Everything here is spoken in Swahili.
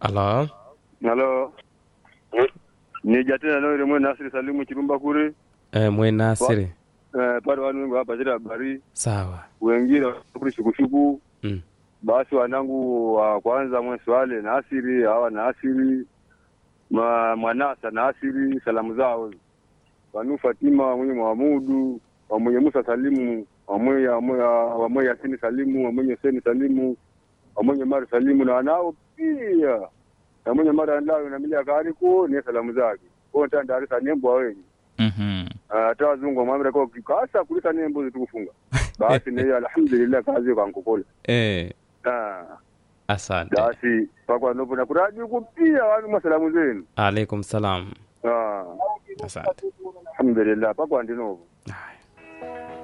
Halo, Halo. Nija tena leo ile Nasri Salimu Chirumba kule. eh, mwe Nasiri. Eh, pale wanu wengi hapa zile habari. Sawa. Wengine kule shukushuku. Mm. Basi wanangu wa kwanza mwe swale Nasiri, hawa Nasiri. Ma, mwanasa Nasiri salamu zao. Wanu Fatima mwenye Muhamudu, wa mwenye Musa Salimu, wa mwenye wa mwenye Yasini Salimu, wa mwenye Hussein Salimu, wa mwenye Mari Salimu na wanao pia. Na mwenye Mari Andayo na milia kariko ni salamu zake. Kwa hiyo ndarisa nembo wengi. Mhm. hata wazungu wamwambia kwa kikasa kulisa nembo zitukufunga basi ni alhamdulillah kazi kwa nkokola Eh, ah asante. basi pakwa nopo na kuradi huko pia wanu masalamu zenu Alaikum salam. ah Asante. alhamdulillah pakwa ndinovo Haya.